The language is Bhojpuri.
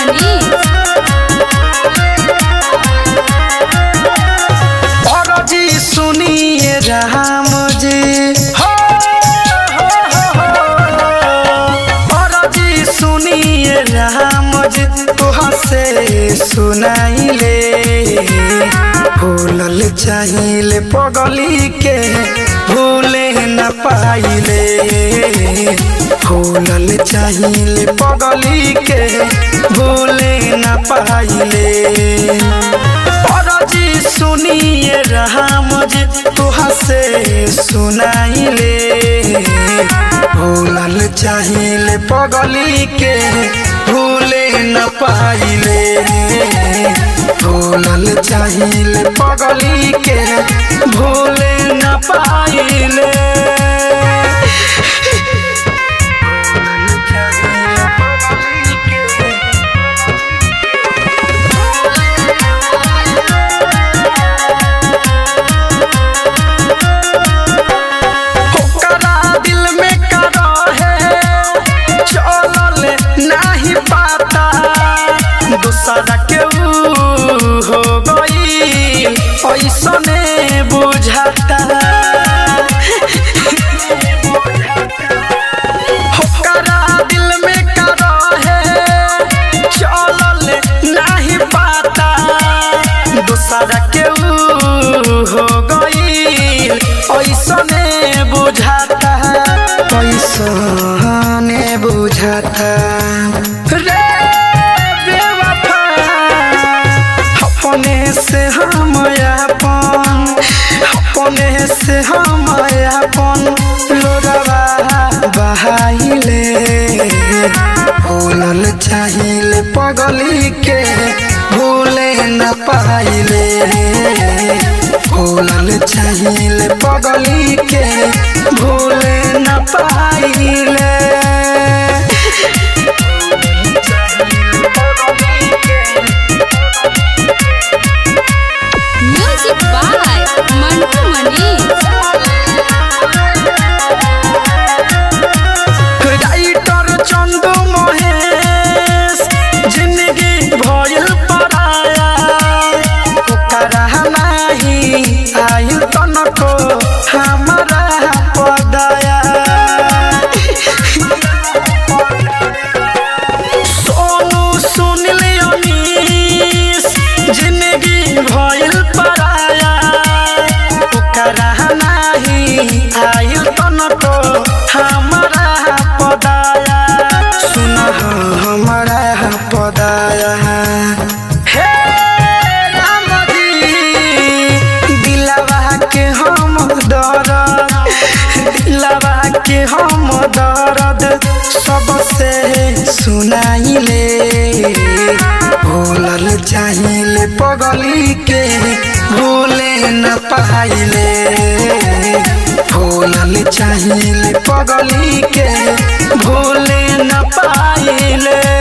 मनी जी सुनिए राम जी हो, हो, हो, हो। जी सुनिए राम जी तुहा से सुनाइले भूलल चाहिए पगली के भूले न पाइले भूलल चाहिए पगली के भूले न पाइले जी सुनिए राम जी तुहा से सुनाइले भूलल चाहिए पगली के भूले न पाइले भूलल चाहिए पगली के भूले न पाइले ओकरा दिल में का रहे चलल नाही पाता दूसरा के ऊ हो गई ऐसने बुझाता ओकरा दिल में का रहे चलल नाही पाता दूसरा के ऊ हो गई ऐसने बुझाता ऐसने बुझाता रे बेवफा अपने से हम अपन अपने से हम अपन लोरवा बहाइले भूलल चाहिए पगली के भूले न पाइले भूलल चाहिए पगली के भूले न पाइले music by Mantu Mani writer Chandu Mahesh जिंदगी भइल पराया ओकरा नाही आइल तनको हमारा पदाया सोनू सुनिल अनीस जिंदगी भइल पराया ओकरा नाही आइल तनको हमारा पदाया सुन हमारा पदाया हे राम जी दिलवा के हम दर्द दिलवा के हम दर्द सबसे सुनाइले भूलल चाहिए पगली के भूले न पाइले भूलल चाहिए पगली के भूले न पाइले